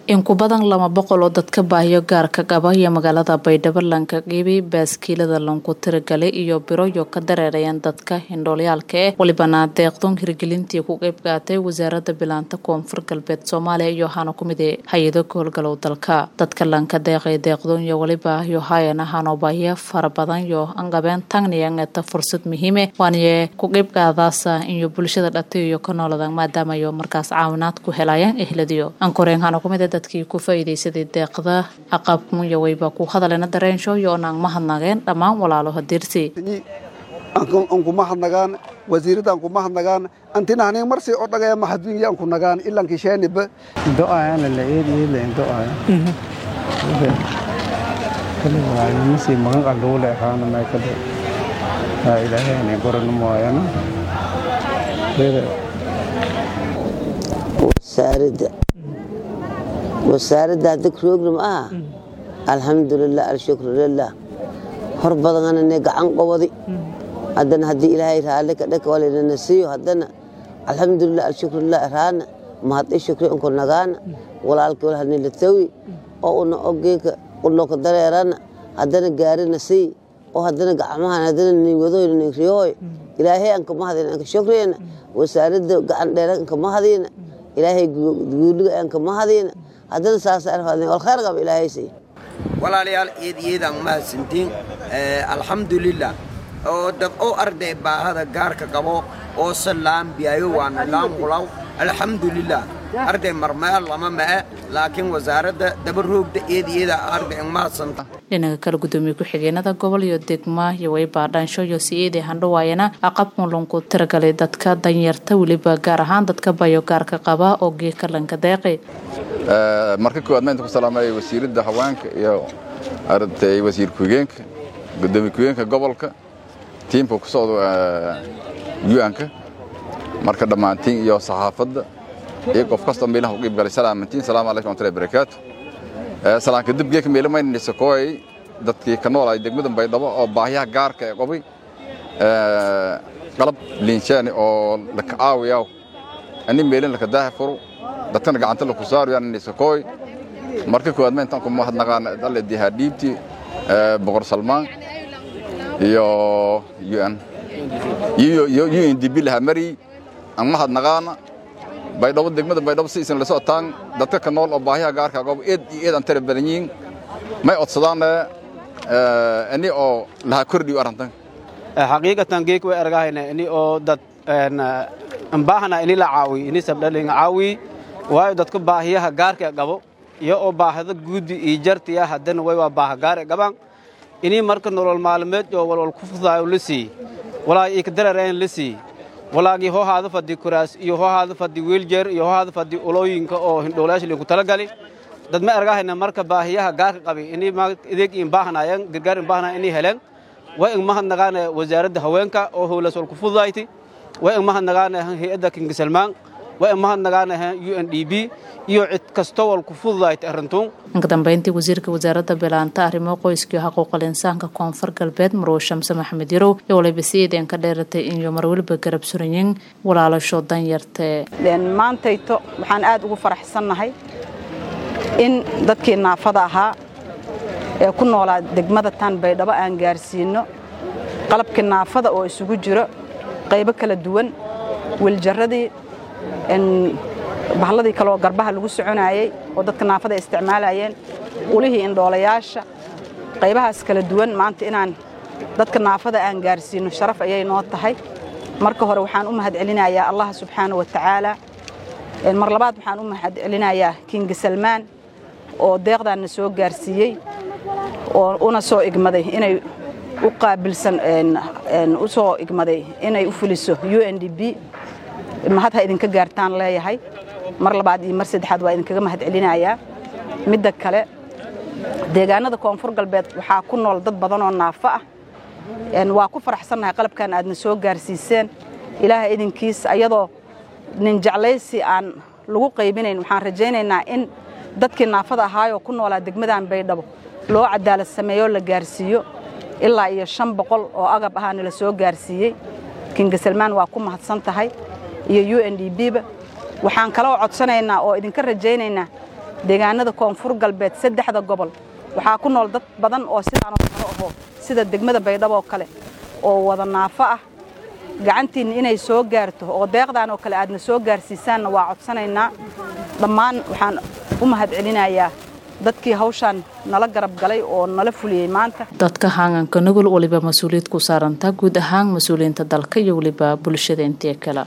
in ku badan lama boqol oo dadka baahiyo gaarka qaba iyo magaalada baydhabo lanka qiibay baaskiilada lanku tiragalay iyo biroyo ka dareerayaan dadka hindhoolyaalka eh walibana deeqdoon hirgelintii ku qeyb qaatay wasaarada bilaanta koonfur galbeed soomaaliya iyo waxaana ku mid hay-ado kahowlgalow dalka dadka lanka deeqay deeqdoon iyo waliba iyo hayan ahaanoo baahiyo fara badan iyo angabeen tagniyan eta fursad muhiime waaniye ku qeyb qaadaasa iyo bulshada dhatay iyo ka nooladan maadaama iyo markaas caawinaad ku helayaan ehladiyo ankoreen hana kumid dadkii ku faa'iidaysaday deeqda aqabkumuya wayba ku hadaleena dareensho iyo onaan mahadnageen dhammaan walaalo hadirsi anku mahadnagaan wasiirada anku mahadnagaan antinahnin marsi o dhagaya mahadwingi anku nagaan ilanki sheeniba do'ayana la eed eedla do'aya kale waayo misi magan qalluule ahaana may kale haa ilaahayna goranu mooyana wasaaradda wasaaradda hadda rogram ah alxamdulilah alshukru lilah hor badananane gacan qobadi haddana haddii ilaahay raalle ka dhaka walinana siiyo haddana alxamdulilah alshukrulilah raana mahadii shukri unku nagaana walaalki walhanila tawi oo una ogeeka uloka dareerana haddana gaarina sii oo haddana gacmahan haddana niwadoyna ningriyohoy ilaahay anka mahadina anka shukriyana wasaaradda gacan dheera anka mahadina ilaahay guuliga anka mahadina haddana saaswalkhayr qaba ilaahay sii walaalayaal eed iyadaan mahadsantiin alxamdulilah oo dad oo arday baahada gaarka qabo oo se laambiyaayo waana laamhulaw alxamdulilah arday marmeel lama ma'e laakiin wasaaradda dabaroogda eed iyada arday mahadsanta dhinaca kale gudoomiye ku-xigeenada gobol iyo degma iyo waybaa dhaansho iyo si-eedii handhawaayana aqabkun lanku tiragalay dadka danyarta weliba gaar ahaan dadka bayo gaarka qaba oo geeka lanka deeqi marka koowaad maanta ku salaamaya wasiiradda haweenka iyo arday wasiir ku-xigeenka gudoomiye ku-xigeenka gobolka tiimka ku socda u-anka marka dhammaantiin iyo saxaafadda iyo qof kastoo meelaha ku qiibgalay salaamantiin salaamu alaykum wamatullahi barakaatu salaan kadib geeka meelo maynaysa kooyay dadkii ka nool ay degmadan baydhabo oo baahiyaha gaarka ee qobay qalab liinshaani oo laka aawiyaw ani meelin laka daaha furo dadkana gacanta laku saarayo anaysa kooy marka koowaad ma intaan ku mahadnaqaan alle dihaa dhiibti boqor salmaan iyo un iyo undb lahaa mari aan mahadnaqaana baydhabo degmada baydhabo si isan la socotaan dadka ka nool oo baahiyaha gaarka qabo eed iyo eed aan tara badan yihiin may codsadaan ani oo lahaa kordhiyo arrintan xaqiiqatan geek way argahayna ini oo dad baahana ini la caawiy ini sabdhalin caawiy waayo dadka baahiyaha gaarka qabo iyo oo baahada guudi iyo jartiya haddana way waa baaha gaar qabaan ini marka nolol maalmeed oo walwal ku fudaayo la sii walaa ika darareen la sii walaagii hoo haada fadhi kuraas iyo hoo haada fadhi wiiljeer iyo hoo haada fadhi ulooyinka oo hindhoolayaasha linku talagali dad ma argahayna marka baahiyaha gaarka qabi ini ideeg in baahanaayeen gargaar in baahanaya inay heleen way in mahadnaqaana wasaaradda haweenka oo howlaas wal ku fududayti way in mahadnaqaana hay-adda kingisalmaan way in mahadnaqaana u n d b iyo cid kastoo wal ku fududayti arrintuun inka dambeyntii wasiirka wasaaradda bilaanta arrimo qoyska iyo xaquuqal insaanka koonfur galbeed marwo shamse maxamed yarow iyo waliba si-eedeen ka dheeratay iyo marweliba garab surayin walaalasho danyartee maantayto waxaan aad ugu faraxsannahay in dadkii naafada ahaa ee ku noolaa degmada tan baydhabo aan gaarsiinno qalabkii naafada oo isugu jiro qaybo kala duwan wiljarradii bahladii kaleoo garbaha lagu soconaayey oo dadka naafada ay isticmaalayeen ulihii indhoolayaasha qaybahaas kala duwan maanta inaan dadka naafada aan gaarsiinno sharaf ayay noo tahay marka hore waxaan u mahadcelinayaa allah subxaana wa tacaala mar labaad waxaan u mahadcelinayaa kingi salmaan oo deeqdaanna soo gaarsiiyey oo una soo igmaday inay u qaabilsan u soo igmaday inay u fuliso u n d b mahad ha idinka gaartaan leeyahay mar labaad iyo mar saddexaad waa idinkaga mahad celinayaa midda kale deegaanada koonfur galbeed waxaa ku nool dad badan oo naafo ah waa ku faraxsannahay qalabkan aadna soo gaarsiiseen ilaaha idinkiis ayadoo nin jeclaysi aan lagu qaybinayn waxaan rajaynaynaa in dadkii naafada ahaayoo ku noolaa degmadan baydhabo loo cadaalad sameeyoo la gaarsiiyo ilaa iyo shan boqol oo agab ahaana la soo gaarsiiyey kinga salmaan waa ku mahadsan tahay iyo u n d b ba waxaan kaloo codsanaynaa oo idinka rajaynaynaa deegaanada koonfur galbeed saddexda gobol waxaa ku nool dad badan oo sidaanoo kale aho sida degmada baydhabo oo kale oo wada naafo ah gacantiinna inay soo gaarto oo deeqdan oo kale aadna soo gaarsiisaanna waa codsanaynaa dhammaan waxaan u mahad celinayaa dadkii hawshaan nala garab galay oo nala fuliyey maanta dadka haanganka nugul weliba mas-uuliyad ku saarantaa guud ahaan mas-uuliyiinta dalka iyo weliba bulshada intii kale